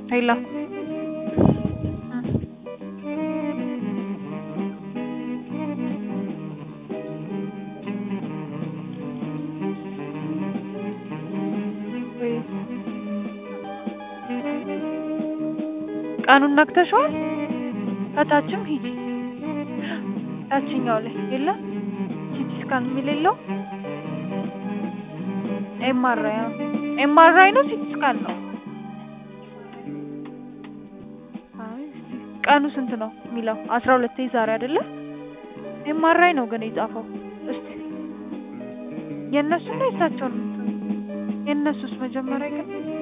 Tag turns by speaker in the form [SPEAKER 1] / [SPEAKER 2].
[SPEAKER 1] ሄሎ ቀኑን ነግተሽዋል? ከታችም ሂጂ ታችኛው ላይ የለም ሲቲ ስካን የሚል የለው ኤምአርአይ ኤምአርአይ ነው ሲቲ ስካን ነው? አይ ቀኑ ስንት ነው የሚለው አስራ ሁለት ዛሬ አይደለ? ኤምአርአይ ነው ግን የጻፈው። እስቲ የእነሱን ነው የእሳቸውን የእነሱስ መጀመሪያ ግን